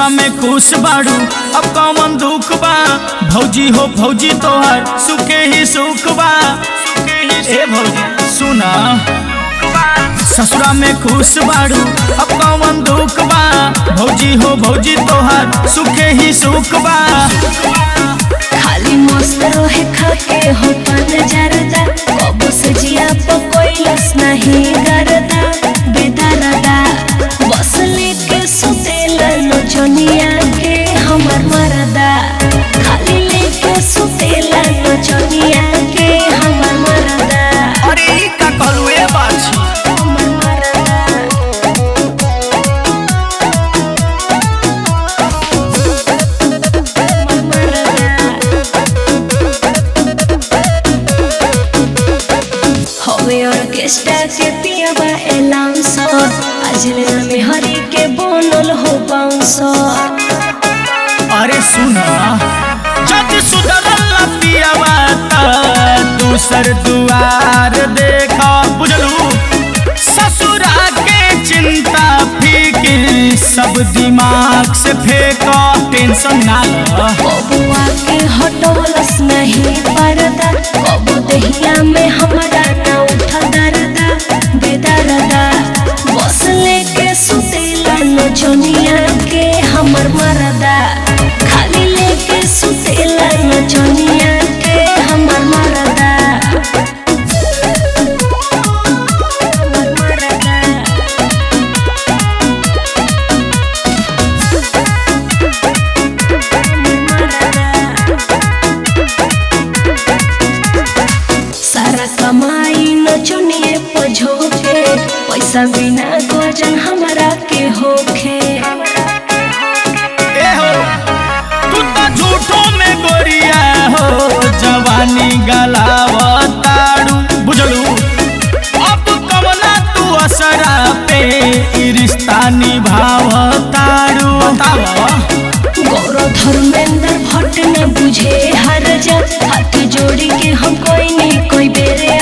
ससुरा में खुश बाड़ू अब कौन दुख बा भौजी हो भौजी तोहर सुखे ही सुख बा ए भौजी सुना ससुरा में खुश बाड़ू अब कौन दुख बा भौजी हो भौजी तोहर सुखे ही सुख बा खाली मस्त रहे खाके हो पान जरदा कब से जिया पकोइलस नहीं गरदा बेदरदा बस लेके सुतेला नचनिया के हमर मरदा खाली लेके सुतेला नचनिया के हमर मरदा अरे ई का कहलू ए बाछी हमर मरदा हमर मरदा हवे ऑर्केस्ट्रा के पियाबा एलाउंसर आज में हरी के बोनल हो बाउंसर अरे सुना जब सुधरल पियावा त दूसर दुआर देखा बुझलू ससुरा के चिंता फिकिर सब दिमाग से फेंका टेंशन ना ल बबुआ के हटोलस नहीं परदा बबु दहिया में हमरा ना उठा दरदा बेदरदा बस लेके सुतेला नचनिया के हमर मरदा खाली लेके सुतेला नचनिया के हमर मरदा हमर मरदा सारा कमाई नचनिए पझोके पैसा बिना गोजन हमरा के होखे ए हो तू तो झूठो में गोरिया हो जवानी गलावताड़ू बुझलू अब कवना तू असरा पे ई रिश्ता निभावताड़ू बतावा गौरव धर्मेंद्र भट्ट न बुझे हर जा हाथ जोड़ी के हम कोई नहीं कोई बेरे